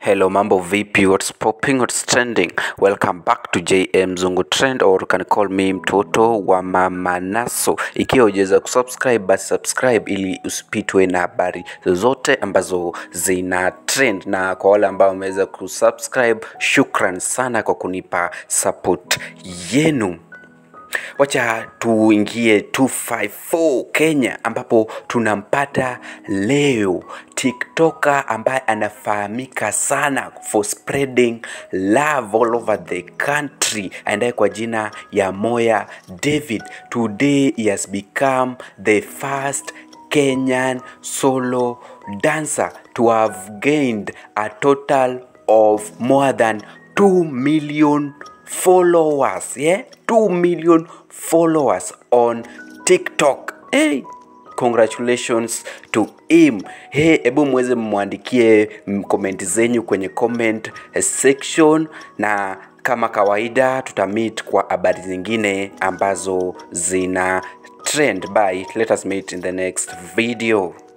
Hello, mambo vipi? What's popping? What's trending? Welcome back to JM Zungu Trend or you can call me mtoto wa mama Naso. Ikiwa hujaweza kusubscribe, basi subscribe ili usipitwe na habari zozote ambazo zina trend, na kwa wale ambao wameweza kusubscribe, shukran sana kwa kunipa support yenu. Wacha tuingie 254 Kenya ambapo tunampata leo TikToker ambaye anafahamika sana for spreading love all over the country aendaye kwa jina ya Moya David. Today he has become the first Kenyan solo dancer to have gained a total of more than 2 million followers yeah 2 million followers on tiktok hey congratulations to him hey hebu mweze mmwandikie komenti zenyu kwenye comment section na kama kawaida tutamit kwa habari zingine ambazo zina trend by let us meet in the next video